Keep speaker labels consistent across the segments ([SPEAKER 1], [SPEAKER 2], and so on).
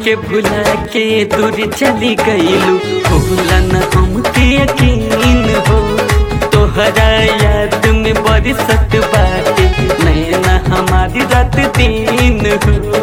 [SPEAKER 1] हमके भुला के दूर चली गईलू भूला न हमके यकीन हो तोहरा याद में बरसत बाटे नैना हमारी रात दिन हो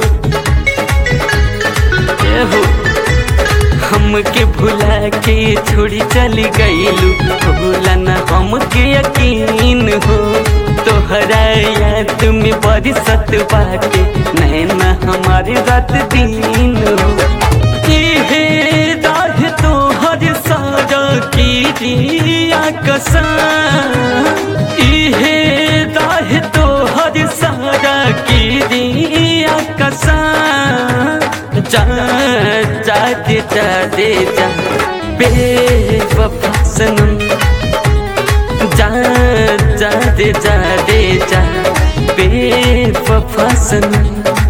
[SPEAKER 1] ए हो हमके भुला के छोड़ी चली गईलू भूला न हमके यकीन हो तोहरा याद में बरसत बाटे नैना हमारी रात दिन हो इहे राह तोहर सारा की दिया कसा इहे राह तोहर सारा की दिया कसा जा जा दे जा दे जा बेवफा सनम जा जा दे जा दे जा बेवफा सनम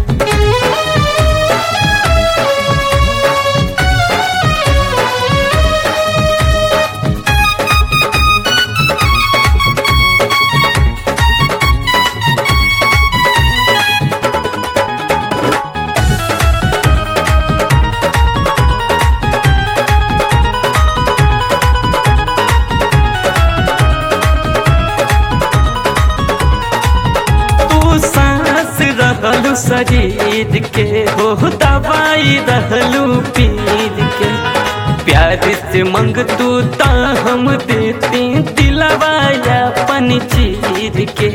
[SPEAKER 1] तू सांस रहलू शरीर के हो दवाई रहलू पीर के प्यार से मंग तू ता हम देते दिलवाया पन चीर के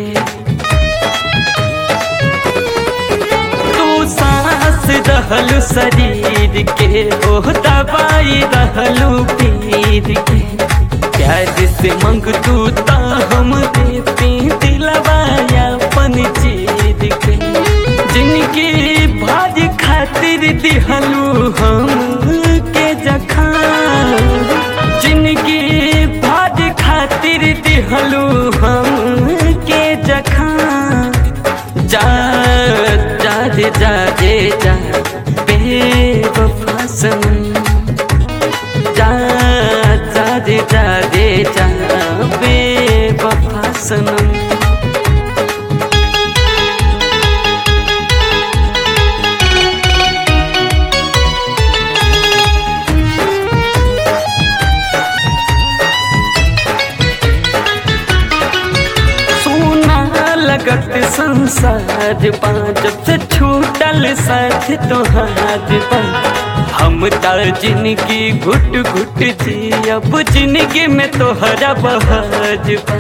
[SPEAKER 1] तू सांस रहलू शरीर के हो दवाई रहलू पीर के प्यार से मंग तू ता हम देते दिलवाया पन चीर के जिनकी भाज खातिर दिहलू हम के जखा जिनकी भाज खातिर दिहलू हम के जखा जा जा दे जा दे जा बेवफा सनम जा जा दे जा दे जा बेवफा सनम सोना लगत संसार बा जब से छूटल साथ तोहार बा हम तार जिंदगी घुट घुट जी अब जिंदगी में तोहरा बहाज बा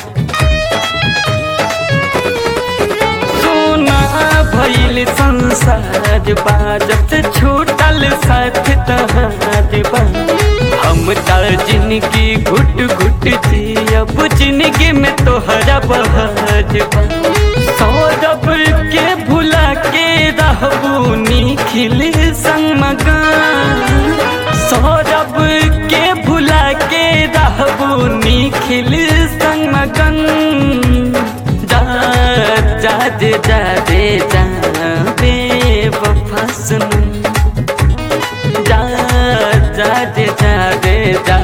[SPEAKER 1] सोना भइल संसार बा जब से छूटल साथ तोहार बा हम तार जिंदगी घुट घुट जी अब जिंदगी में तोहरा बहाज बा सौरभ के भुला के रहबू निखिल संग मगान सौरभ के भुला के रहबू निखिल संग मगन जा जा दे जा दे जा बेवफा सुन जा जा दे जा दे जा